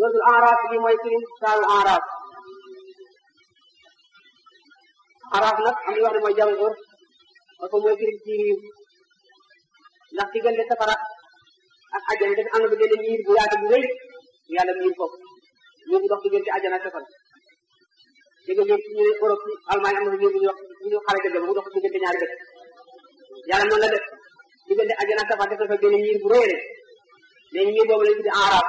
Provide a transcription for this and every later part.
suratul araf bi mooy firi saaru araf araf nag am na wax ne mooy jamu ur parce que mooy firi jiir ndax diggante safara ak àjjana dafa am na ba benn miir bu yaatu bu rëy yàlla miir foofu miir bu dox diggante àjjana ak safara dégg nga ñu ne Europe Allemagne am na miir bu ñu wax bu ñu xale dëgg bu dox diggante ñaari dëkk yàlla noonu la def diggante àjjana ak safara def na fa benn miir bu rëy rëy léegi miir boobu lañ tuddi araf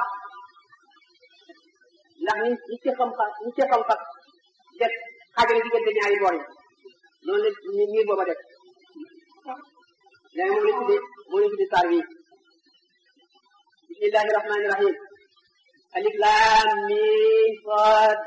ndax ñi ñi ci xam fa ñi ci xam fa def xaajale diggante ñaari boor yi noonu la miir booba def léegi moom lañ tuddi moom lañ tuddi saar wi bismillahi rahmani rahim alif lam mim sad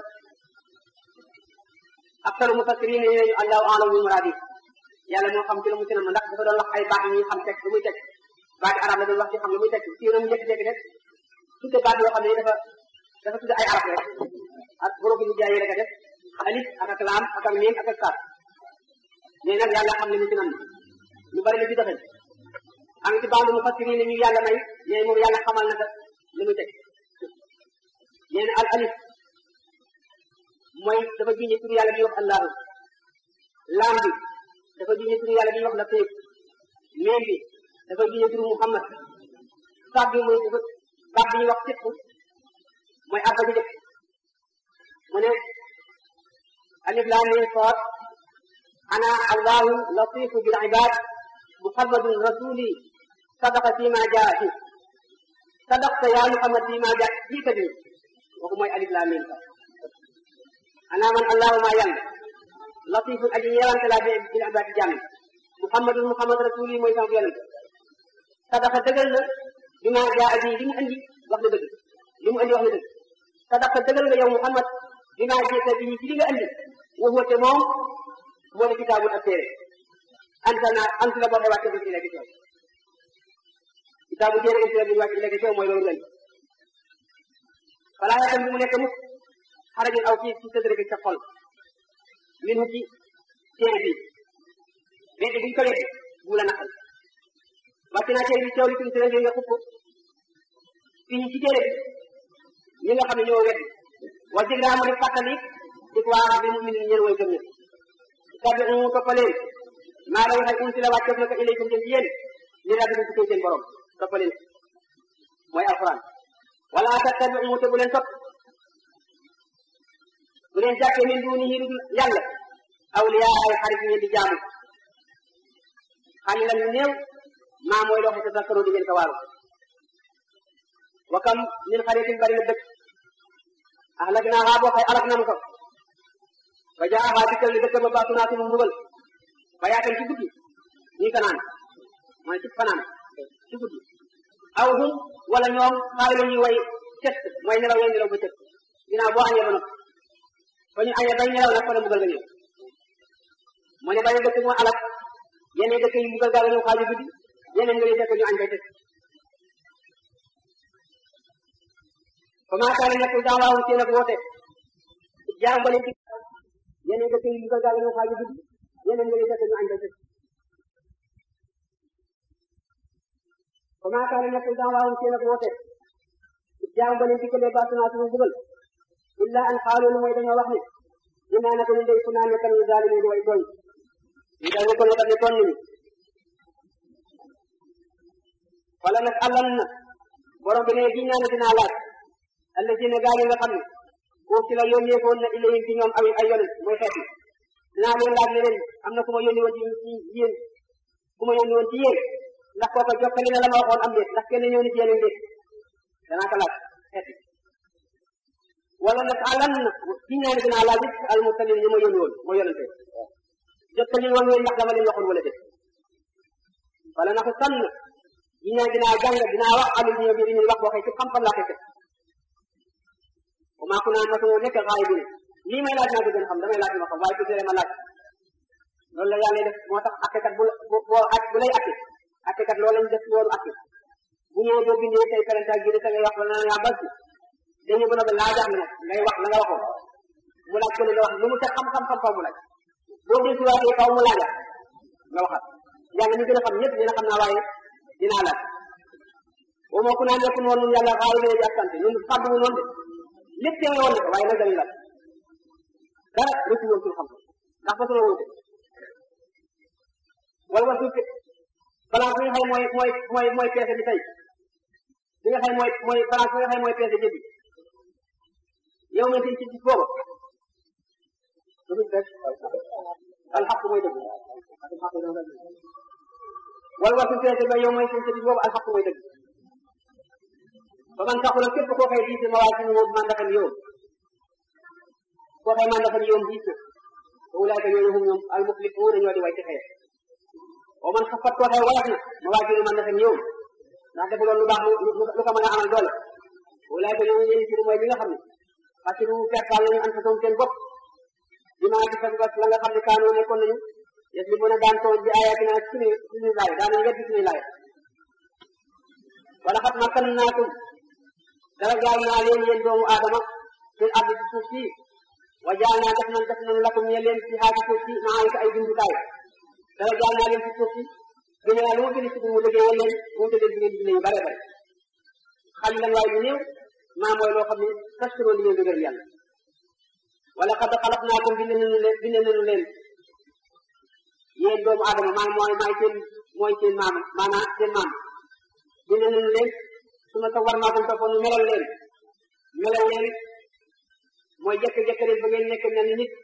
aktaru mufassirin ne ñu allahu alam bi muradi yàlla moo xam ci la mu ci nam ndax dafa doon wax ay baax yi ñuy xam teg lu muy teg baati arab la doon wax ci xam lu muy teg ci na mu jékki-jékki rek tudde baat yoo xam ne dafa dafa tudde ay arab rek ak borom bi jaay yi rek a def alif ak ak laam ak ak miim ak ak saat mais nag yàlla xam ne mu ci nam lu bari la ci doxee am ci bande mufassirin ne ñu yàlla may mais moom yàlla xamal na ko li muy teg nee na al alif mooy dafa jiñe turu yàlla bi wax allahu laam bi dafa jiñe turu yàlla bi wax latif miim bi dafa jiñe turu muhammad saat bi mooy dafa baat bi ñuy wax siq mooy arba ji dëkk mu ne alif laam miim saad ana allahu latifu bil ibad muhammadun rasuli sadaqa fi ma jaa fi sadaqta ya muhammad fi ma jaa jiita bi kooku mooy alif laam miim saad ana man allahu ma yàlla latifun aji ñeewante laa bi bil ibad jàmm muhammadun muhammad rasuli mooy sama yonent sadaqa dëggal na bi ma jaa aji li mu andi wax na dëgg li mu andi wax na dëgg sadaqa dëggal nga yow muhammad bi ma jiita bi ci li nga andi waxoo te moom moo di kitaabul ak téere anta naa ant la boo xee wàcce bi ileke teew kitaabu téere int la bi wàcce ileke teew mooy loolu ngeen falaa yatam bi mu nekk mukk xarajun aw ci ci sëdre bi sa xol min ci téere bi weddi buñ ko weddi bu la naqal wàcce naa téere bi teew li tum téere bi nga xupp fii ci téere bi ñi nga xam ne ñoo weddi wa jëg mu def fàttali di ko waa bi mu minin ñeen way gëm ñëpp tabi un toppaleen maa la waxee unsi la wàcceef na ko ilaykum jëm ci yéen li rabbi bi tukkee seen borom toppaleen mooy alquran wala tattabi un te bu leen topp bu leen jàppee min duunihi lu dul yàlla awliya ay xarit ngeen di jaamu xalilan ñu néew maa mooy loo xam ne tazakkaru di ngeen ko waaru wa kam min xaritin bari na dëkk ahlaknaahaa boo xay alak nam ko ba jaaxaa dikkal li dëkk ba baatu naa sunu mbugal ba yaatal ci guddi ñuy fanaan mooy ci fanaan ci guddi aw hum wala ñoom xaay la ñuy way cet mooy nelaw yooyu nelaw ba cet ginnaaw boo añee ba noppi ba ñu añee bay nelaw nag fa la mbugal nga ñëw mu ne bari dëkk moo alak yeneen dëkk yi mbugal gaa nga ñëw xaaju guddi yeneen nga lay fekk ñu añ bay tëj fa maa kaana nekkul daawaahum seen ak woote jaam ba leen ci yeneen dëkk yi mbugal gaa nga ñëw xaaju guddi yeneen nga lay fekk ñu añ bay tëj fa maa kaana nekkul daawaahum seen ak woote jaam ba leen dikkalee baasunaa sunu mbugal illa an xaalu lu mooy dañoo wax ne inaa naka ñu ndey fu naa nekkal ñu zaalimiin di way tooñ ñu dañu ko nekkal ne tooñ nañu wala nag àllan na borom bi ne giñ naa ne dinaa laaj allazina gaa yi nga xam ne koo ci la yónnee woon na ilayhim ci ñoom ay ay yonent mooy xeet yi dinaa leen laaj ne leen am na ku ma yónni woon ci ci yéen ku ma yónni woon ci yéen ndax kooka jokkali na la ma waxoon am déet ndax kenn ñëw ni ci yéen déet danaa ko laaj xeet yi wala nag àllan na giñ naa ne dinaa laaj it al mursalin ñu ma yónni woon mooy yonente jottali woon ngeen ndax dama leen waxoon wala déet wala nag sànn giñ naa dinaa jàng dinaa wax alul ñoo bi ñu wax waxee ci xam-xam laa koy teg maa ku naan matoo nekk xaay bi ne lii may laaj naa ko gën a xam damay laaj ma xam waaye tuuti ma laaj loolu la yàlla def moo tax attekat bu boo at bu lay atte attekat loolu lañ def loolu atte bu ñëwee boo bindee tey parental gi da ngay wax wala naa bal ci dañu mën a ba laajaat nag ngay wax la nga waxoon mu laaj ko ne la wax lu mu teg xam-xam xam-xam mu laaj boo dee siwaatee kaw mu laajaat nga waxat yàlla ñu gën a xam ñëpp dina xam naa waaye dinaa laaj boo moo ku naan nekk noonu yàlla xaay bi di ak sant ñun fàddu noonu de lépp teewe woon na ko waaye nag dañu la dara rëccu woon suñu xam ndax ba suna wuute wala war suuf balance bi nga xam mooy mooy mooy mooy peese bi tey bi nga xam mooy mooy balance bi nga xam mooy peese jëf bi yow ma ci ci gis boobu alxaq mooy dëgg wala war suuf peese ba yow mooy seen ci gis boobu alxaq mooy dëgg ba man taxul képp koo xëy diis ma waa ci moom man dafa yow koo xëy man dafa yow diis na te wulaayka ñooñu hum ñoom al muflixuun ñoo di way ci xeer wa man xafat koo xëy woyof na ma waa ci man dafa yow ndax defu loolu lu baax lu lu ko mën a amal doole wulaayka ñooñu ñeen ci mooy li nga xam ne xasiru pertaal nañu an façon seen bopp bi maa ci sa la nga xam ne kaanoo nekkoon nañu yes li mën a daan tooñ bi ayatina suñu suñu laay daanañ weddi suñu laay wala xat makkan naakum dara jaay naa leen yéen doomu aadama seen àdd ci suuf si wa jaay naa def nañ def nañ lakum ñe leen ci xaati suuf si maa ngi ko ay bindukaay dara jaay naa leen ci suuf si gën a lu ma gën a mu liggéeyal leen mu tëddee jigéen dina yu bare bare xali lan waaye lu néew maa mooy loo xam ne taskuroo li ngeen dëgër yàlla wala xad xalaq naa ko bind nañu leen bind nañu leen yéen doomu aadama maa mooy maay seen mooy seen maam maanaam seen maam bind nañu leen su ma ko war naa ko toppoon melal leen melal leen mooy jekk-jekk leen ba ngeen nekk mel ni nit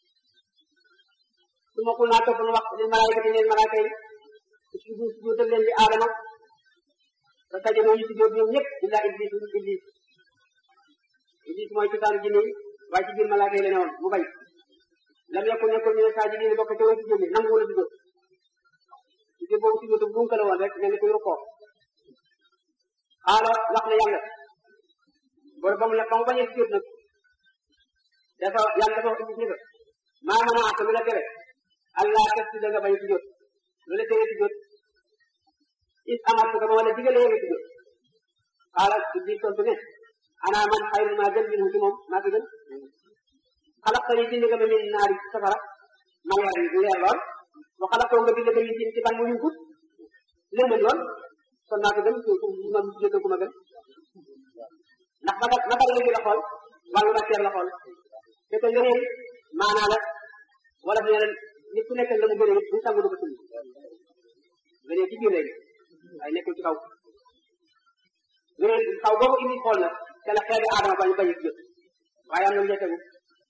su ma xul naa toppoon wax leen malaayika ti leen malaaka yi suju sujudal leen di aadama te sajadoo ñu sujud ñoom ñëpp illa iblis iblis iblis mooy cosaanu jinne yi waaye ci biir malaaka yi la ne woon mu bañ lam yakun nekkul ñu ne saa ji diine bokk ca way sujud bi nangu wala sujud sujud boobu sujud bu la woon rek mel ni kuy rukkoo xaala wax na yàlla boole ba mu la ba mu bañee sujjóot nag dafa yàlla dafa wax iblis ni ko maa mën a àtt lu la tere allah tasjuda nga bañ a sujjóot lu la tere sujjóot is amartu ko ma wala digalee nga sujjóot xaala iblis tontu ne ana man xayrun maa gën minhu ci moom maa ko gën xalaqtani bind nga ma min naari safara ma leer leer lool wa xalaqtoo nga bind nga min ci ban mu yunkut lëndëm lool kon naa ko gën ma sujjóotal ku ma gën ndax naka naka la la xool wàllu matière la xool te que ngëneel maanaa la wala fi ne nit ku nekk la mu gënee bu sangu du ko tulli ngëneel ci biir léegi waaye nekkul ci kaw ngëneel kaw boobu indi xool na te la xeebi aadama bañ bañ a jot waaye am na lu ca tegu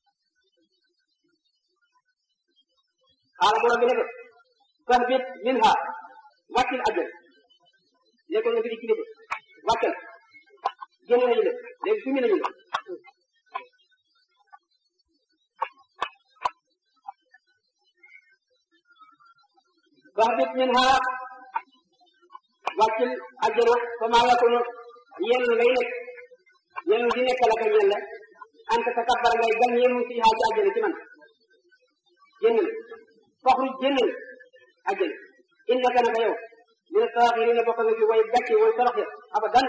xaala borom bi ne ko fahbit minha wàccil ajjal nekkoon nga fi di kilifa wàccal génne nañu la léegi sumi nañu la fahbit minha wàccil ajjana fa maa yakunu yenn ngay nekk yenn di nekk la ka ñen la anta takabbara ngay gan yéemu si xaa ci ajjana ci man génnal faxruj génnal ajjana innaka naka yow mina saaxirina bokk nga ci way gàcce way torox ya abadan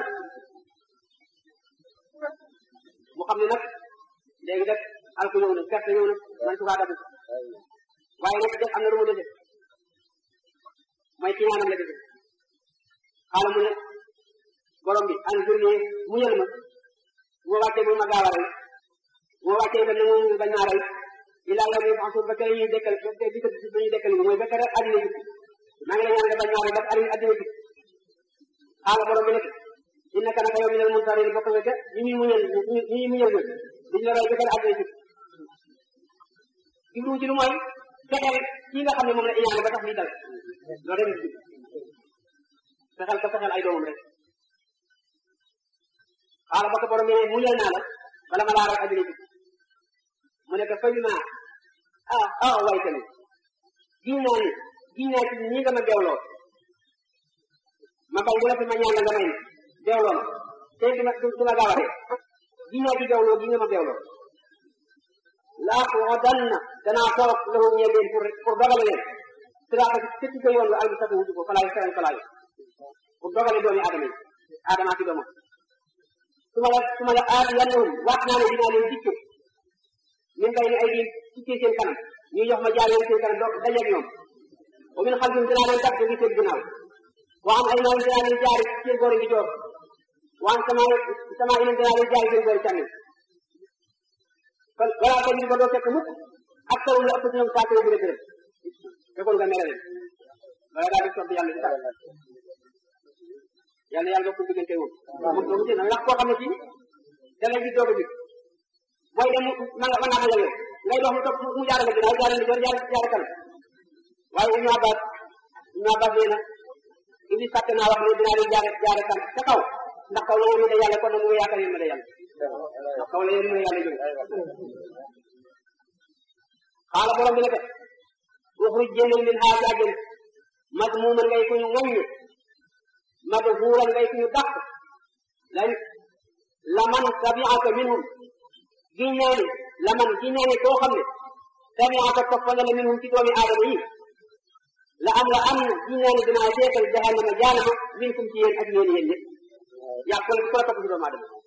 mu xam ne nag léegi def alku ñëw na perte ñëw na man sukaa dabu waaye nag def am na lu mu dese mooy ci ñaanam la dese xaala mu ne borom bi an jur ne muñal ma bu ma wàccee bu ma gaaw a rey bu ma wàccee itam ne moom bañ maa rey ilaa yow mi faxsuur ba kër ñuy dekkal ba di ko ñuy dekkal mooy ba kër addina bi maa ngi lay ñaan nga bañ maa rey ba addina addina bi xaala borom bi ne innaka naka yow minal muntarin bokk nga ca ñi ñuy muñal ñi ñuy muñal ñoom duñ la rey ba kër addina bi jublu ci lu mooy fexeel kii nga xam ne moom la iñaane ba tax lii dal loolu rek fexeel ko fexeel ay doomam rek xaala ba ko borom bi ne muñal naa la bala ma laa rey addina bi mu ne ko faju naa ah ah waay tamit giñ naa ni giñ naa ci ñi nga ma beewloo ma bañ bu la fi ma ñaan la nga may beewloo ma te duma duma gaaw a rek giñ naa ci beewloo gi nga ma beewloo laa waxoon danaa toog lahum ñe leen pour pour dogale leen siraata ci ci ko yoon la albi satu wutu ko falaay feren falaay pour dogale doomi aadama yi aadama ci doomam su ma la su ma la aadi yannahum waat naa ne dinaa leen dikke min bay ni ay di tukkee seen kanam ñu jox ma jaar leen seen kanam do dajeeg ñoom wa min xalfihim dinaa leen dab gi seen ginnaaw wa am ay maam dinaa leen jaari seen boori di joor wa am sama sama inam dinaa leen jaari seen boori càmmiñ kon wala ko ñu ba doo fekk mukk ak taw la ëpp ñoom saa koy gërëm gërëm fekkoon nga mere leen wala daal di sant yàlla ci tax yàlla yàlla ko diggante woon moom doomu jënd ndax koo xam ne kii da lay gis doog a gis booy dem ma nga ma naa yow ngay dox mu topp mu jaarale ginnaaw jaarale ginnaaw jaar jaar kanam waaye Ibnu Abbas Ibnu Abbas nee na Iblis fàtte naa wax ne dinaa leen jaare jaare kan ca kaw ndax kaw la yéen de yàlla kon nag mu ngi yaakaar yéen de yàlla ndax kaw la yéen de yàlla jóge xaala borom bi ne ko uxruj génnal min haa ci àjjana madmuuman ngay ku ñu ŋaññe madhuuran ngay ku ñu dàq lan laman tabi'aka minhum gi ñaani laman gi ñaani koo xam ne tabi'aka topp na la minhum ci doomi aadama yi la am la am gi ñaani dinaa seetal jahannama jaanama minkum ci yéen ak yéen yéen ñëpp yaa ko ko topp ci doomu aadama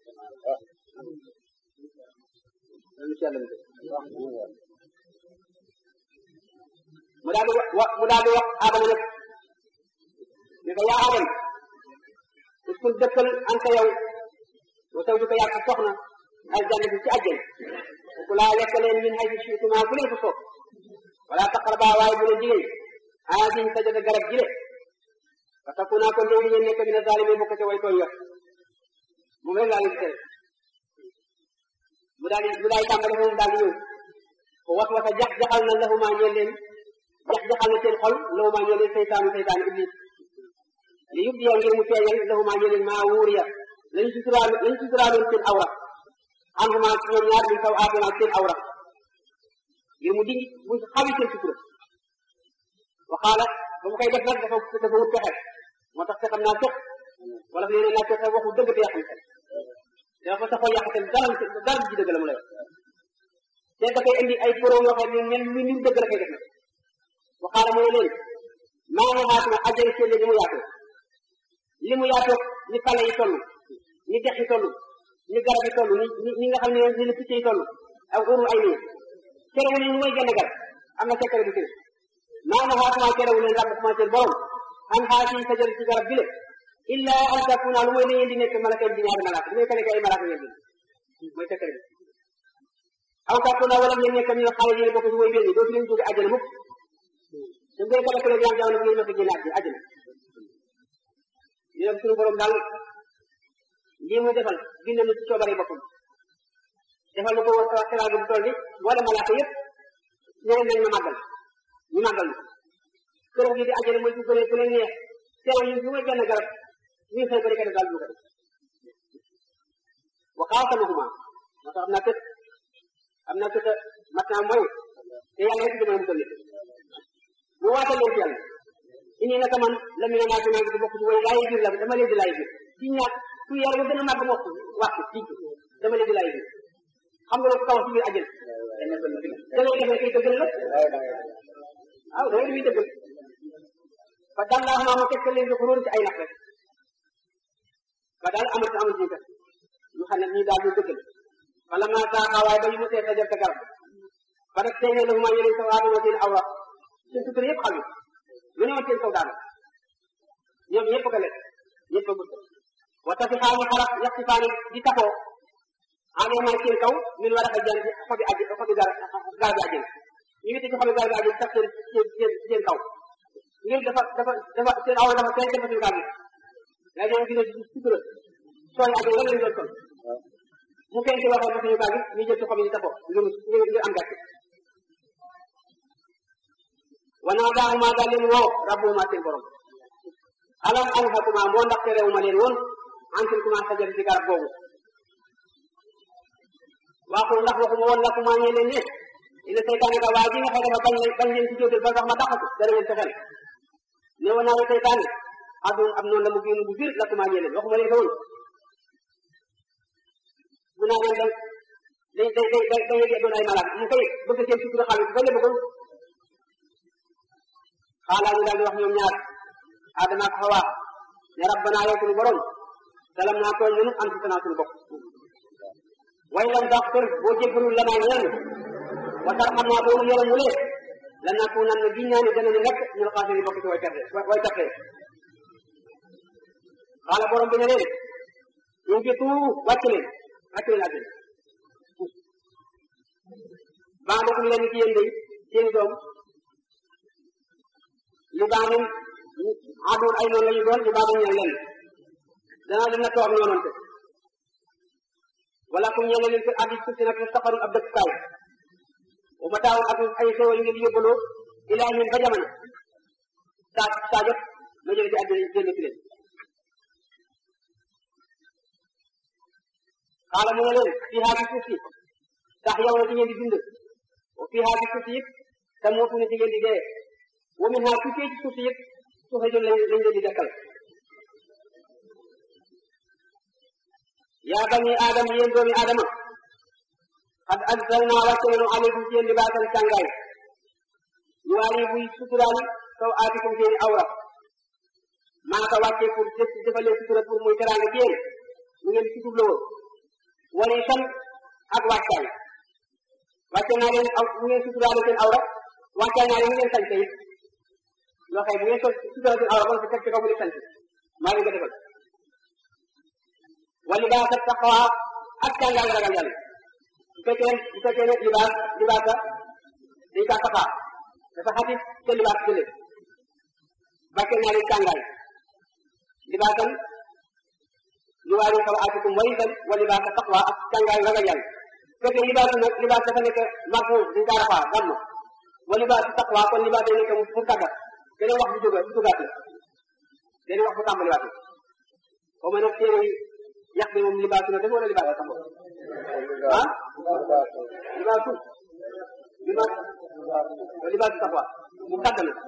mu daal di wax mu daal di wax Adama nag ne ko yaa Adama uskun dëkkal anta yow wa taw di ko yàq soxna aljanna bi ci àjjana ku laa lekk leen min haysu shi'tumaa fu leen ko soob wala taqrabaa waaye bu leen jigéen haadihi sajada garab ji le fa takunaa kon dee di ngeen nekk mina zaalimiin bokk ca way tooñ yor moom rek laa leen di tere mu daal di mu daal di tàmbale moom daal di ñëw ko wat wata jax jaxal na lahumaa ñeel leen jax jaxal na seen xol lahumaa ñeel leen seytaanu seytaanu iblis li yub diya ngir mu feeñal lahumaa ñeel leen maa wuur ya lañu suturaal lañu suturaaloon seen awra anhuma ñoom ñaar min saw aatuma seen awra ngir mu dindi mu xawi seen sutura waxaala ba mu koy def nag dafa dafa wut pexe moo tax fexam naa fex wala fi nee naa fexe waxu dëgg te yàqam xel dafa sa xol yàq dara dara ji dëgg la mu lay wax te dafay indi ay pro yoo xam ne mel lu ñu dëgg la koy def nag waxaala mu ne leen maa ngi xaatuma ajjana seen li mu yaatoo li mu yaatoo ni pale yi toll ni dex yi toll ni garab yi toll ni ñi nga xam ne ni la picc yi toll ak uru ay nii kerewu leen lu may genn garab am na sekkare bu tëdd maa ngi xaatuma kerewu leen rab sama seen borom an xaati sajar ci garab bi le illa an takuna lu mooy ne ngeen di nekk malaka di ñaari malaka lu may ka nekk ay malaka ngeen di mooy sekkare bi aw takuna wala ngeen nekk ñu xale yi bokk ci way benn dootu leen jóge àjjana mukk da ngay ko dekkale jam jamono bu ngeen mës a génn àjjana àjjana ñu dem suñu borom daal lii muy defal bind na ci coobare boppam defal na ko teral bu toll ni boole malaaka yëpp ñeneen nañ ma màggal ñu màggal këram gi di àjjana mooy bu leen bu leen neex teral ñu lu may benn garab ñu xëy ba di ko def daal du ko def wa xaasamahuma moo tax am naa kët am naa kët mat naa mooy te yàlla rek dama musal nit mu waatal leen ci yàlla ini naka man la mi ne naa ko ngi di bokk ci way laay biir la dama leen di laay biir ci ñaar ku yar ba gën a màgg mokk wax ci dama leen di laay biir xam nga loolu kaw ci biir àjjana da ngay def kay dëggal la waaw da ngay dëggal fa daal laa xam mu tekkal leen di xuróon ci ay nax rek ba daal amat amat ñu kat ñu xam ne ñii daal ñu dëggal wala ma saaxa waaye ba ñu mosee sa jël sa garab ba nag tey ne la ma yeneen sa waatuma seen awra seen sutura yëpp xam lu ne woon seen kaw daal ñoom ñëpp ko lekk ñëpp a gudd wa tafi xaani xarab yaxti faani di tapoo alee may seen kaw min war a fa jël xobi aji xobi gar gar bi ajjën ñu ngi ci xobi gar bi ajjën tax seen seen seen kaw ngir dafa dafa dafa seen awra dafa tey dafa suñu gar bi léegi ñoom gis nga sutura sooy ajjën lan lañ doon sol mu feeñ ci waxoon na suñu gar bi ñu jël ci xobi di tapoo ngir ngir am gàcce wanaa daahuma daal leen woo rabbuhuma seen borom alam anhakuma moo ndax terewuma leen woon antil kuma sajar ci garab googu waxul ndax waxuma woon lakuma ñee leen ne ina seytaane ka waa ji nga xam dafa bañ bañ leen ci jóotal ba sax ma dàqatu dana leen fexel ne woon naa la seytaane adun am noonu la mu génn bu biir lakuma ñee leen waxuma leen ko woon mu naa leen day day day day day day doon ay malade mu koy bëgg seen sutura xaalis ba la bëggoon xaalaa ñu daal di wax ñoom ñaar Adama ak Hawa ne rabbana yow suñu borom salam naa tooñ nanu anfusana suñu bopp way lam taxfir boo jéggalul la naa ñaan wa tarxam naa boo nu yërëmulee la nakunan na giñ naa ne dana ñu nekk ñu la xaasiri bokk ci way perte way perte xaala borom bi ne leen ñu ngi tuu wàcc leen wàcc leen àddina baaxul leen ci yéen day seeni doom li baaxul àdduna ay noonu la ñu doon li baaxul ñeel leen danaa leen na toog noonante wala kum ñeel leen fi addi suuf si nag safarul ab dëkkukaay bu ma taawul ak ay xéewal yu ngeen di yóbbaloo ilaa ñun ba jamono saa saa jot ma jële ci àddina génn ci leen xaala mu ne leen fii haa ci suuf si tax yow na ci ngeen di dund wa fii haa ci suuf si yëpp te mootu na ci ngeen di dee wa min haa tukkee ci suuf si yëpp suufe jël lañ lañ leen di dekkal yaa bani aadam yéen doomi aadama xad anzalnaa wàcce nañu aleykum ci yéen libaasan càngaay ñu waari buy suturaal saw aatikum seeni awra maa ko wàccee pour def defalee sutura pour muy teraanga ci yéen mu ngeen suturloo wala itam ak wàccaay wàcce naa leen aw mu ngeen suturaale seen awra wàccaay naa leen mu ngeen sañte it loo xëy bu ngeen so suturaal seen awra kon teg ci kaw mu di sañte maa leen ko defal wa libaasa taqwa ak càngaay ragal yàlla bu fekkee bu fekkee ne libaas libaasa dañ kaa safaa dafa xatit te libaas jële bàkke naa leen càngaay libaasan li waari saw aatikum warisan wa libaasa taqwa ak càngaay ragal yàlla bu fekkee libaas nag libaas dafa nekk marfu dañ kaa rafaa damm wa libaasu taqwa kon libaas day nekk mu tàggat beneen wax bu jóga bu jógaat la beneen wax bu tàmbaliwaat la xaw ma nag téere yàq bi moom libaasu na def wala libaasu sax ah libaasu libaas libaasu taqwa mu tàgg na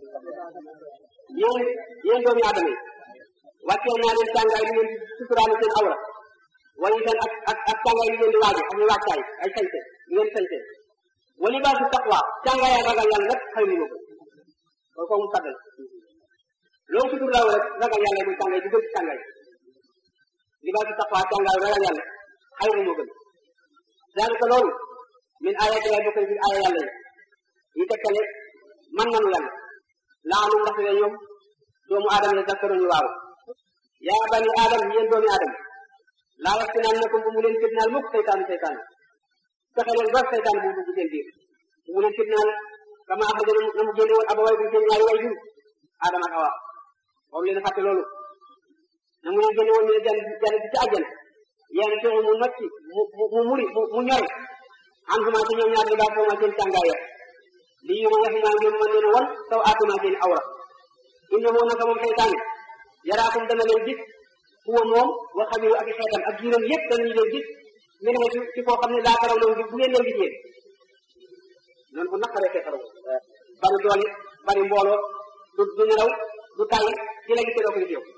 yéen yéen doomi aadama yi wàccee naa leen càngaay li ngeen suturaale seen awra wala itam ak ak ak càngaay li ngeen di waaje ak ñu wàccaay ay sañte li ngeen sañte wa libaasu taqwa càngaay ak ragal yàlla rek xëy na ko kon kooku mu tàggal loolu suturlaaw rek ragal yàlla muy càngaay di gën ci càngaay libaasu taqwa càngaay ragal yàlla xëy na moo gën daanaka loolu min ayati lay bokk ci aaya yàlla yi yi tekkale man nanu yàlla laanu ndax ne ñoom doomu aadama ne dakkaroñu waaw yaa bani aadam yéen doomi aadama laa yaftinaan nakum bu mu leen fitnaal mukk seytaanu seytaan fexe leen ba seytaan bu dugg seen biir bu mu leen fitnaal kama axraja na mu génne woon abaway bu seen ñaari way jur aadama ak awa moom leen fàtte loolu na mu leen génne woon ñu ne jan jan ci àjjana yéen fexe mu nocci mu mu muri mu ñore am xuma ci ñoom ñaar libaas foo ma seen càngaay ya li ñu ma yax naa ngeen mën leen won taw aatuma seen awra innahu naka moom seytaan yaraakum dana leen gis huwa moom wa xabiru ak xeetam ak jiiram yëpp danañu leen gis min xeetu ci koo xam ne laa taraw leen gis bu ngeen leen gisee noonu bu naqaree feexaraw bari doole bari mbooloo du du nelaw du tàyyi di la gisee doo ko gis yow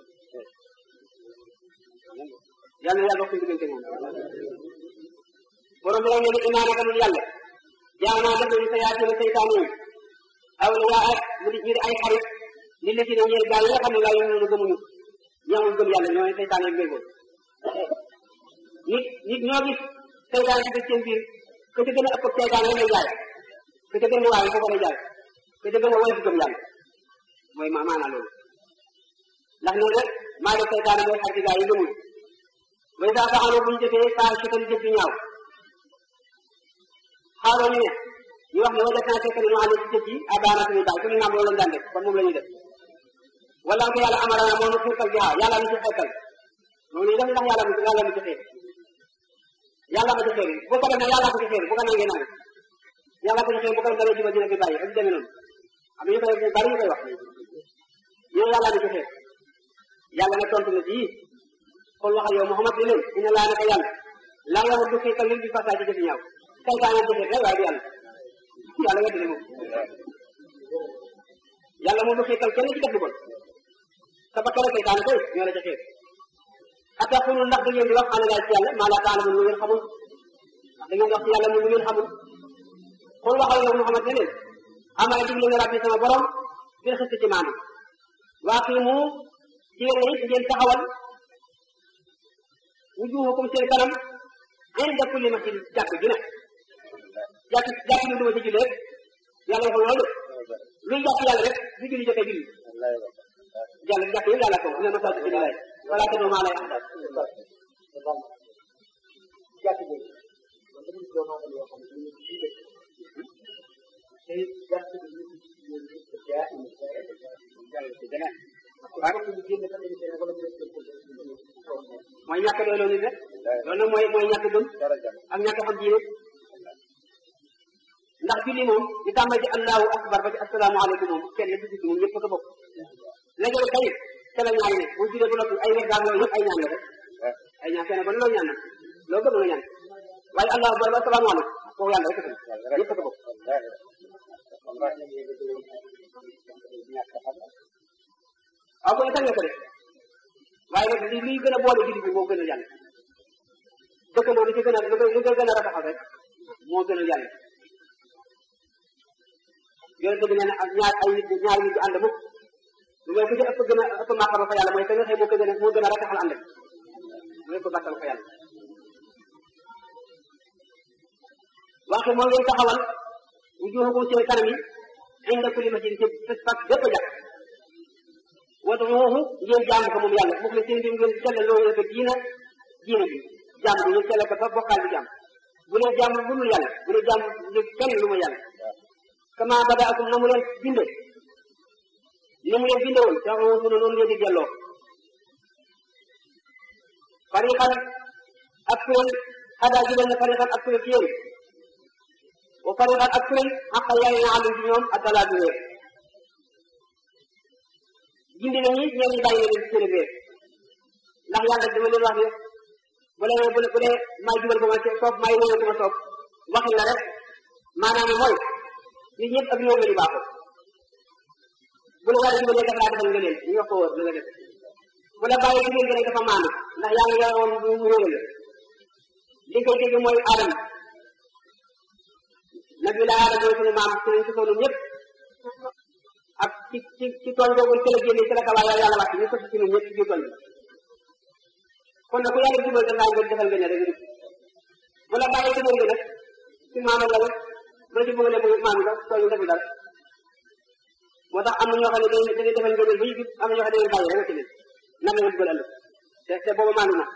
yàlla na yàlla dox suñu diggante moom borom bi nag ne inaa naka nun yàlla jaa naa def nañu sa yaatuna seytaane yi aw yaa ak mu di ñu di ay xarit li la ci ne ñeel gaa yi nga xam ne laa ñu gëmuñu ñamul gëm yàlla ñoo ne seytaane yi méngoon nit nit ñoo gis seytaane ci seen biir que ca gën a ëpp seytaane rek lay jaay que ca gën a waaye foofu lay jaay que ca gën a woyof gëm yàlla mooy ma maanaa loolu ndax nee na maa def seytaane mooy xarit gaa yi gëmuñu way saa faxanoo buñu jëfee saa si kan jëf ñaaw xaaroo ñu ne ñu wax ne wajat naa fekk nañu ànd ci jëf yi abaana suñu baay suñu naam loolu lañ daan def kon moom la ñuy def wala ko yàlla amarana moo nu xiirtal bi haa yàlla mi ci xeetal moom ñu def ndax yàlla mi yàlla mi ci xeer yàlla ma ci xeer bu ko defee yàlla ko ci xeer bu ko nangee nang yàlla ko ci xeer bu ko dara jiba dina fi bàyyi ak demee noonu am ñu koy bari ñu koy wax ñoo yàlla mi ci xeer yàlla na tontu na ci kon waxal yow Muhammad ne leen ina laa naka yàlla laa nga du xiirtal lil bi fasaa ci jëfi ñaaw saytaane jëfe rek waaye du yàlla yàlla weddi ne moom yàlla moom du xiirtal kenn ci def lu bon sa ba kala saytaane koy ñoo la ca xeer ata xulul ndax da ngeen di wax ana laay ci yàlla maa laa taala mun lu ngeen xamul ndax da ngeen di wax ci yàlla mun lu ngeen xamul xool waxal yow Muhammad ne leen amara digle nga rabbi sama borom bil xist ci maanaam waa fii mu ci yéen it ngeen taxawal wujuhukum seen kanam inda kulli masjid jàkk ji nag jàkk jàkk ñu duma ci julli rek yàlla waxul loolu luy jàkk yàlla rek bu julli jotee julli jàll jàkk yi yàlla ko ne masaajid bi lay wala te maa lay ahdaat jàkk ji mooy ñàkk doy loolu rek loolu nag mooy mooy ñàkk gëm ak ñàkk xam diine ndax julli moom di tàmbali ci allahu akbar ba ci asalaamaaleykum moom kenn du gis moom ñëpp ko bokk léegi nag kay ca la ñaan ne bu jullee ba noppi ay wet daal loolu yëpp ay ñaan la rek ay ñaan kenn ba ne loolu ñaan na loolu gëm la ñaan waaye allahu akbar ba asalaamaaleykum kooku yàlla rek a ñëpp ko bokk waaw kon sañ nga ko def waaye nag li liy gën a boole julli bi moo gën a yàlla dëkkandoo li ci gën a lu ko gën a rafetal rek moo gën a yàlla yonent bi nee na ñaar ay nit ñaar nit du ànd mukk lu mooy ku ci ëpp gën a ëpp màqama fa yàlla mooy ka nga xëy moo ko gën a moo gën a rafetal ànd mooy ko bàttal fa yàlla waxe moo ngeen taxawal wujuhakum seen kanam yi inda kulli masjid ci fes fas bépp jàkk wad'uuhu ngeen jaamu ko moom yàlla moom la seen mbir ngeen sellal loolu ko diina diina bi jaamu bi ngeen sellal ko ba bokkaal bi jaam bu leen jaamu lu dul yàlla bu leen jaamu lu kenn lu ma yàlla kama badaakum na mu leen binde ni mu leen binde woon sax mu ne noonu ngeen di delloo fariqan ak kuréel xadaa ji leen ne fariqan ak kuréel ci yéen wa fariqan ak kuréel xaqa yaay na àllu ci ñoom ak dalaa bi réer gindi na ñi ñeen ñi bàyyi na leen seen réer ndax yàlla dama leen wax ne bu leen bu bu dee may jubal ko ma soob may wóor ko ma soob waxin la rek maanaam mooy nit ñëpp ak ñoom la ñu baaxoo bu la yàlla jubalee dafa laa defal nga leen ñu wax ko wóor la nga def bu la bàyyi jigéen gi rek dafa maanu ndax yaa ngi yore woon mu réeral la li koy dégg mooy aadama nabi la aadama mooy sunu maam sunu si sonu ñëpp ak ci ci ci tooñ boobu ci la génne ci la kawaay yàlla wàcc ñu sotti ci ñun ñëpp ci biir tooñ bi kon nag ku yàlla jubal da ngaa ngeen defal ngeen rek rek bu la bàyyee jubal nga nag ci maama la rek bu la ci bëggalee mu maam nga tooñ defu dara moo tax am na ñoo xam ne dañuy dañuy defal ngeen ba yëg am na ñoo xam ne dañuy bàyyi rek ci leen nan la nga jubal ëllëg te te boobu maanu na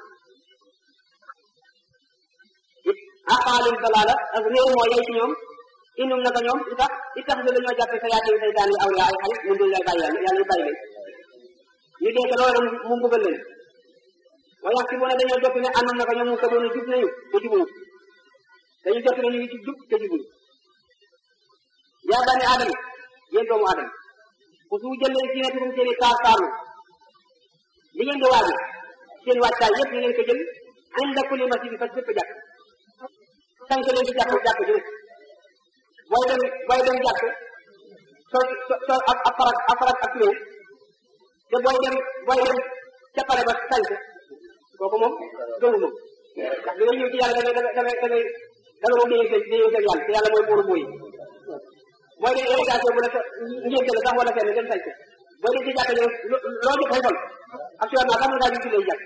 it aqaalul dalaala ak réew moo yay ci ñoom inum naka ñoom li tax li tax ñu dañoo jàppe sa yaati say daan yi awliya ay xarit mun duñ lay bàyyi yàlla yàlla ñu bàyyi leen ñu dee ko loolu mu mbugal leen wa yax si bu ne dañoo jot ne àndum naka ñoom mu ko doon jub nañu te jubuñu dañu jot ne ñu ngi ci jub te jubuñu yaa bani aadama yéen doomu aadama ku su jëlee ci nekk seen i taar taarlu li ngeen di waaji seen wàccaay yëpp ñu ngeen ko jël inda kulli masjid bi fas bépp jàkk tànk leen ci jàkk jàkk ju nekk booy dem booy dem jàkk soo soo ab ab farak ab farak ak turéew te booy dem booy dem ca pare ba tànk kooku moom gëmu moom ndax bi nga ñëw ci yàlla da ngay da ngay da ngay da nga moom dañuy dañuy yàlla te yàlla mooy buuru mooy mooy dem délégation bu la sa ngénte la sax wala fenn dem tànk booy dem ci jàkk ñëw loo jot xëy fal actuellement sax mën ngaa ci lay jàkk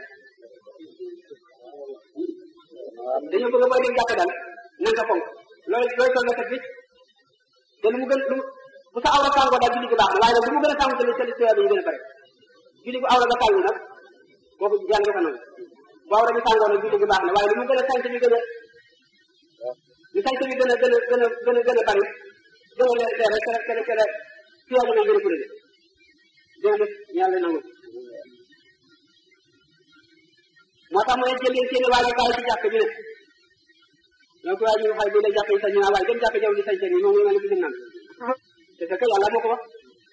dañoo bëgg booy dem jàkk daal na nga fonk looy looy sol nga set bi te lu mu gën lu bu sa awra sàngoo daal julli gi baax na waaye nag lu mu gën a sàngu te li te yi gën a bare julli bu awra nga sàngu nag kooku yàlla nga ko nangu bu awra bi sàngoo nag julli gi baax na waaye lu mu gën a sant bi gën a lu sant bi gën a gën a gën a gën a gën a bari gën a leer rek kere kere kere fiyaa gën a gën a kuréel jërëjëf yàlla nangu moo tax mu ne jël leen seen waaji kaay ci jàkk bi ne donc waaye ñu xay bi la jàkk yi sañ naa waaye dem jàkk jaw di sañ seen yi moom nga ne bisim naan te fekk yàlla moo ko wax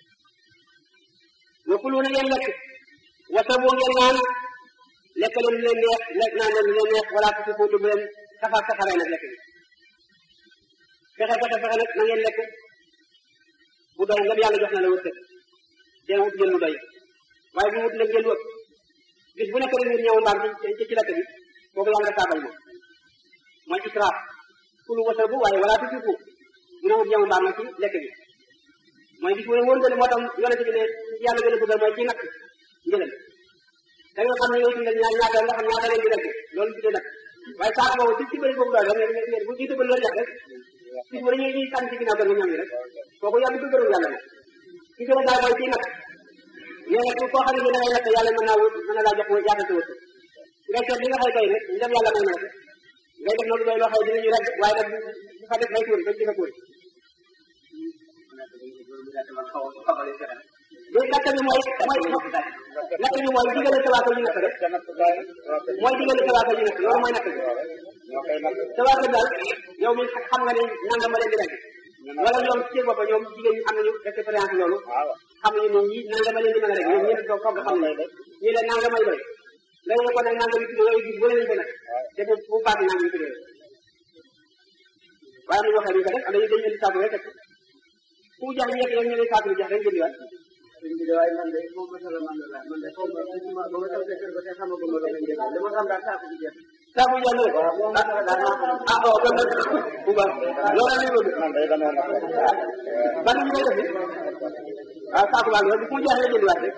wa kulu na ngeen lekk wasa boo ngeen naan lekk leen lu leen neex lekk naan leen lu leen neex wala ko si footu bu leen safa safaree nag lekk bi fexe fexe fexe nag na ngeen lekk bu doy nga yàlla jox na la wërsëg dee wut ngeen lu doy waaye bu wut nag ngeen wët bis bu nekk rek ngeen ñëw mbaam ci ci lekk bi kooku yàlla saabal moom mooy israaf kulu wasa bu waaye wala tusiku dina wut ñëw mbaam nag ci lekk bi mooy bis bu ne wóor nga ne moo tax yonente bi ne yàlla gën a bëggal mooy ci nakk njëgal da nga xam ne yow tuddal ñaar ñaata nga xam ñaata leen di lekk loolu tuddee nag waaye saako boobu ci ci bëri boobu doy rek ngeen bu jiitu ba loolu yàq rek bis bu ne ñuy ñuy sànni ci ginnaaw ga nga ñam yi rek kooku yàlla du gërëm yàlla nag ci gën a daal mooy ci nakk nee na koo xam ne da ngay lekk yàlla mën naa wut mën na laa jox yaatal sa wërsëg ngay seet li nga xëy doy rek ndem yàlla may na la ngay def na lu doy loo xëy dinañu rek waaye nag bu fa def bay tuuri bañ defa tuuri léegi natt bi mooy mooy natt bi mooy diggale sa waaka ñu natt rek mooy diggale sa waaka ñu natt loolu mooy natt bi sa waaka daal yow mi xam nga ne nangam ma leen di rek wala ñoom ci bopp ñoom jigéen ñi am nañu expérience loolu xam nañu ne ñii nangam ma leen di mën a rek ñoom ñëpp toog toog xam ne ñii leen nangam may doy léegi ko nag nangam yi tudd yooyu gis bu leen ko nag te bu bu paase nangam yi tudd waaye mu waxee duñ ko def am nañu dañu indi saabu rek ku jax ñeek yow ñu ne saabu jax rek jëndi waat waaye man de moom masala man la man de xaw ma ba ma taw kër ko te xamagu ma doon jënd li ma xam daal saabu bi jeex saabu jax ne ah oh kon nag bu baax loolu la ñu man de dama na ban ñu koy def ah saabu baa ngi ku jax rek jëndi waat rek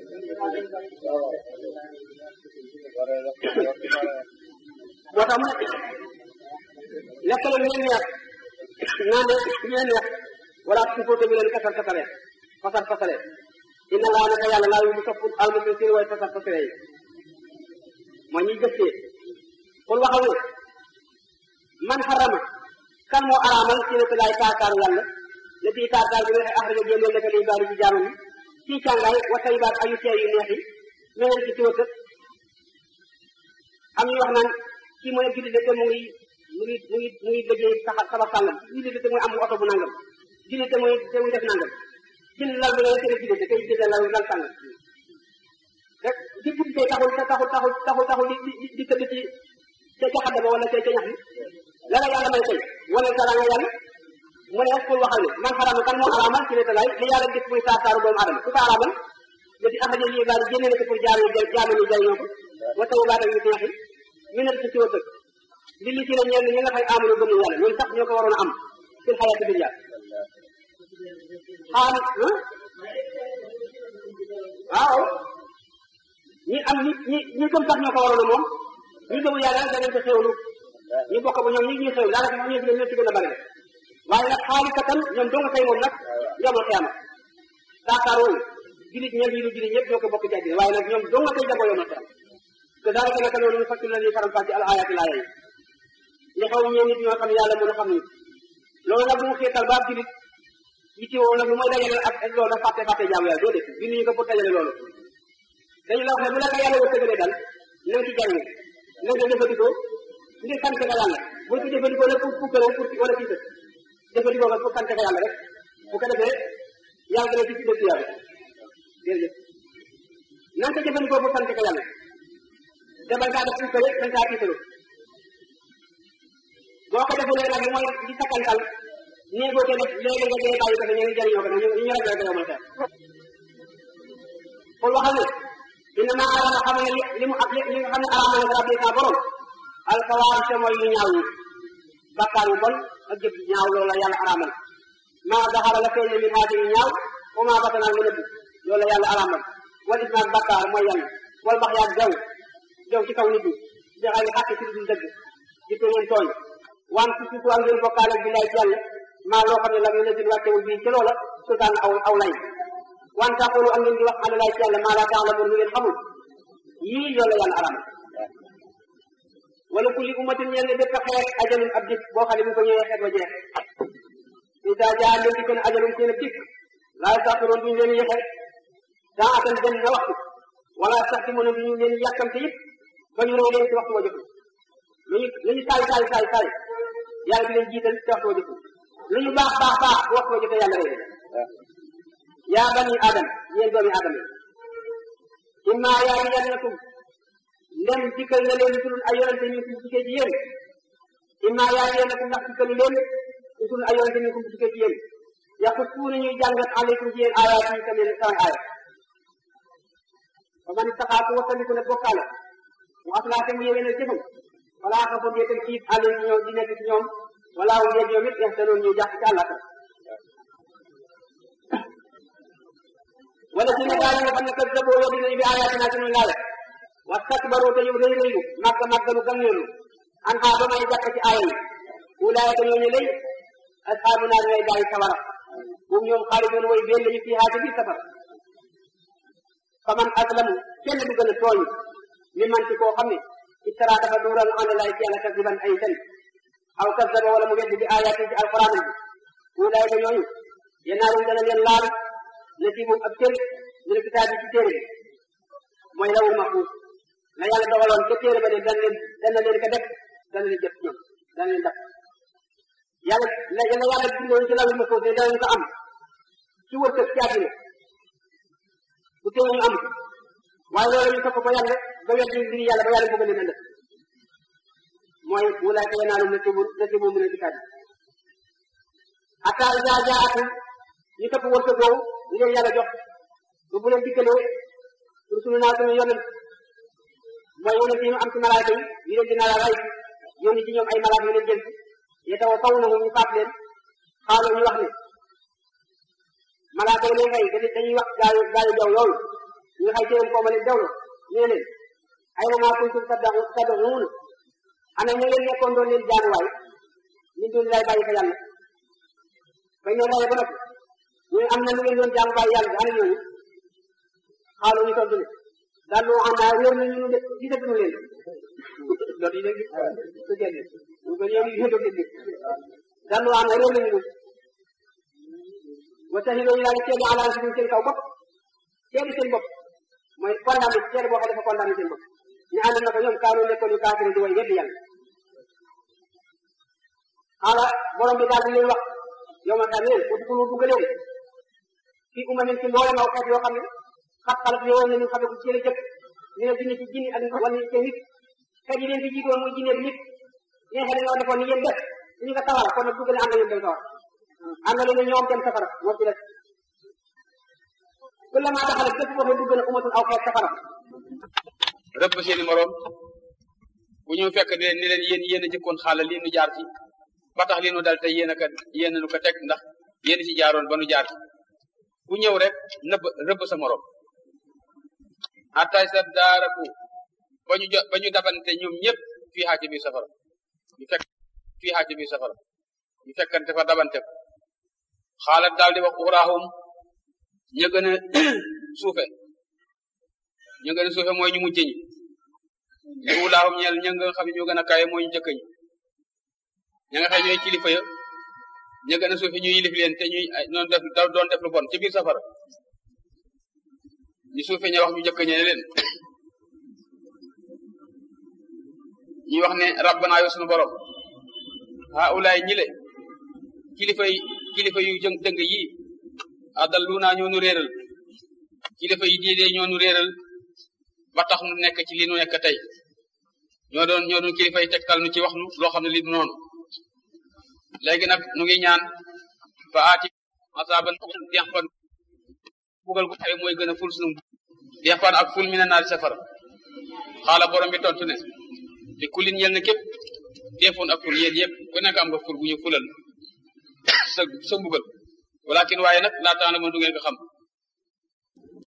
moo tax mu ne lekk la ñu neex naan de ñu neex wala su ko tëbi leen kasar kasare fasar fasare inna laa naka yàlla laa yu mu sopp almusi sir way fasar fasare yi mooy ñuy gëstee pour waxal ne man xarama kan moo araamal ci nekk laay taakaaru yàlla la fii taakaar bi waxee axraja génneel naka liy baari ci jaamam yi ci càngaay wa tayibaat ayu teer yu neex yi meneen ci tiwata am ñu wax naan kii mooy julli de te mu ngi mu ngi mu ngi mu ngi liggéey saxa sabar sàngam julli de te muy am oto bu nangam julli te muy te muy def nangam jënd lal bi nga tere julli de tey jënd lal lal sàngam rek di julli tey taxul taxul taxul taxul taxul di di di tëdd ci ca ca xadda ba wala ca ca ñax bi la la yàlla may tey wane dara nga yàlla mu ne pour waxal ne man xarama kan moo araamal ci netalaay li yàlla gis muy taar taaru doomu adama ku ko araamal yëti axraja yi baal génne na ko pour jaam yi jaam yi jariñoo ko wa taw baata yu neexi mi ne ci ci wërsëg li li ci la ñenn ñi nga xay amanu gëmu yàlla ñoom sax ñoo ko waroon a am fil xayaati dunya xaal waaw ñi am ñi ñi ñi gëm sax ñoo ko waroon a moom ñi gëmu yàlla danañ ko xewlu ñu bokk ba ñoom ñi ñuy xew daanaka ñoo ñoo ñoo ci gën a bari waaye nag xaali katan ñoom doo nga koy moom nag yomal xiyaama saakaar wooyu julit ñeent yi lu julit ñëpp ñoo ko bokk jàddina waaye nag ñoom doo nga koy jagoo yomal xiyaama te daanaka naka noonu ñu fakki la ñuy faram fàcce al ayaati laaya yi li xaw ñeen nit ñoo xam ne yàlla mën a xam ni loolu nag bu mu xiital ba ab julit yi ci woo nag lu mooy dajale ak ak loolu fàtte fàtte jaamu yàlla doo def bindu ñu ko pour dajale loolu dañu la wax ne bu la ko yàlla wërsëgalee daal na nga ci jariñu na nga jëfandikoo ngir sant nga yàlla bu ko jëfandikoo la pour pour pour wala ci sët jëfandikoo nga pour sant nga yàlla rek bu ko defee yàlla dana ci ci dëkk yàlla jërëjëf na nga ko jëfandikoo pour sant nga yàlla te bañ kaa def pour rek bañ kaa tiitalu boo ko defulee nag mooy di sakkantal néegoo te def léegi nga dee bàyyi ko te ñeneen jëriñoo ko ñu ñu ragal ko yomal xeex pour waxal ne inna ma arama xam ne li mu ak li nga xam ne arama na rabbi sa borom alkawaar te mooy yu ñaaw yi bakkaar yu bon ak jëf yu ñaaw loolu la yàlla aramal maa daxara la feeñ min haati yu ñaaw wa maa batana nga nëbb loolu la yàlla aramal wal ismaak bakkaar mooy yàlla wal bax yaag jaw jaw ci kaw nit ñi di xay xàq ci dul dëgg di ko ngeen tooñ wan ci suufu ak ngeen bokkaale bi lay ci yàlla maa loo xam ne la ngeen leen wàccewul bii ci loola sultaan aw aw lay wan taqulu ak ngeen di wax ala lay ci yàlla maa laa taalamoon lu ngeen xamul yii loolu la yàlla aramal wala kulli ummatin ñeel ne bépp xeet ajalun ab dik boo xam ne bu ko ñëwee xeet wa jeex isa jaa leen di ko ne ajalun seen ab dik laa saxiroon duñu leen yexe daa atan benn na waxtu wala sax ci mën a duñu leen yàkkamte yëpp ba ñu rey leen ci waxtu wa jotul lu ñu lu ñu saay saay saay saay yàlla di leen jiital ci waxtu wa jotul lu ñu baax baax baax bu waxtu wa jotee yàlla rey leen yaa bani adam yéen doomi adam yi imma yaa yannakum ndem dikkal na leen usulun ay yonente min kum dikkee ci yéen imma yaa yannakum ndax dikkalu leen usulun ay yonente min kum dikkee ci yéen yaqussuuna ñuy jàngat aleykum ci yéen ayaat yi tamit samay aaya fa man ittaqaa ku wattandiku ne bokkaale mu aslaate mu yéwénal jëfam wala xa fa déetal kiit àll ci ñoom di nekk ci ñoom wala wu yéeg ñoom it yaxtanoon ñuy jàpp ci àllata wala si ne gaa yi nga xam ne kat daboo weddi nañu bi ayaatina ci ñun laale wastakbaru te ñu rëy rëylu màgg màggalu gànneelu an xaa ba may jàpp ci aaya yi ulaayka ñooñu lay ashaabu naar ñooy gaa yi sawara moom ñoom xaalidoon way beel lañu fii xaati biir safara fa man aslamu kenn du gën a tooñ mi man ci koo xam ne ittara dafa duural ala laay ci yàlla kasiban ay fen aw kasaba wala mu weddi bi ayaati ci alquran bi ulaayka ñooñu yennaarum dana leen laal na ci moom ab cër ñu ne kitaab bi ci téere bi mooy lawul mahfuus la yàlla dogaloon ca téere ba ne dana leen dana leen ko def dana leen jëf ñoom dana leen def yàlla la yàlla yàlla bindoon ci lawul mahfuus ne danañ ko am ci wërsëg ci àddina bu teew ñu am waaye loolu ñu topp ko yàlla ba wet mbiri yàlla ba yàlla bëgg leen a def mooy wulaayka yanaalum nasibu nasibu min alkitaab hatta iza jaatum ñu topp wërsëg boobu ñu leen yàlla jox ba bu leen dikkalee rusulu naa suñu yonent mooy yonent yi ñu am ci malaaka yi ñu leen dina la ray yónni ci ñoom ay malaaka yu leen jël ye taw faw na ñu faat leen xaaloo ñu wax ne malaaka yi leen rey dañuy wax gaayu gaayu jaw yooyu ñu xay seen kooma leen jawlo ñu leen ay na maa kuntum tad'uun ana ñu leen nekkoon doon leen jaamuwaay ñu doon lay bàyyi fa yàlla bañ leen rey ba noppi ñu am na lu ngeen doon jaamu bàyyi yàlla ana ñooñu xaaloo ñu tontu ne daal lu xam naa wér nañu de gisatuñu leen loolu yi léegi su jëlee ñu ko ñëw ñu doon dégg daal lu xam naa wér nañu wa shahidoo ñu daal di seede ala anfusihim seen kaw bopp seede seen bopp mooy condamné seede boo xam ne dafa condamné seen bopp ñu ànd na ko ñoom kaanoo nekkoon yu kaafiri di way weddi yàlla xaala borom bi daal di leen wax yow ma xam leen udxulu dugg leen fii umamin ci mboolem aw xeet yoo xam ne xat xalat yowoon nañu xame ko seen jëkk ñu ne jinne ci jinni ak wala ci nit xeet yi leen fi jiitoon muy jinne bi nit ñeen xel ñoo defoon ni yéen def suñu ko tawara kon nag dugg leen ànd leen dem sawar ànd leen ñoom dem safara moo ci def kullama daxalat képp boo xam dugg na umatul aw xeet safara rëbb seeni moroom bu ñu fekk ne ni leen yéen yéen a jëkkoon xaala lii nu jaar ci ba tax lii nu dal tey yéen a ka yéen a nu ko teg ndax yéen ci jaaroon ba nu jaar ci ku ñëw rek nëbb rëbb sa moroom attay sa daaraku ba ñu jo ba ñu dabante ñoom ñëpp fii xaa ci biir safara ñu fekk fii xaa ci biir safara ñu fekkante fa dabante ko xaalat daal di wax uxraahum ña gën a suufe ñu gën a suufe mooy ñu mujj ñi li ulaahum ñeel ña nga xam ne ñoo gën a kawe mooy ñu jëkk ñi ña nga xam ñooy kilifa ya ña gën a suufe ñu yilif leen te ñuy noonu def doon def lu bon ci biir safara ñu suufe ña wax ñu jëkk ñe leen ñuy wax ne rabbana yow sunu borom ha ulaay ñi le kilifa yi kilifa yu jëng dëng yi adalluna ñoo nu réeral kilifa yi diine ñoo nu réeral ba tax nu nekk ci li nu nekk tey ñoo doon ñoo doon kilifa yi tegtal nu ci wax nu loo xam ne li du noonu léegi nag nu ngi ñaan fa aati asaban dexpan bugal gu xew mooy gën a ful sunu dexpan ak ful mi na naari safara xaala borom bi tontu ne te kulin yel na képp defoon ak ful yéen yëpp ku nekk am nga ful bu ñu fulal sa sa mbugal walakin waaye nag laa tax na ma du ngeen ko xam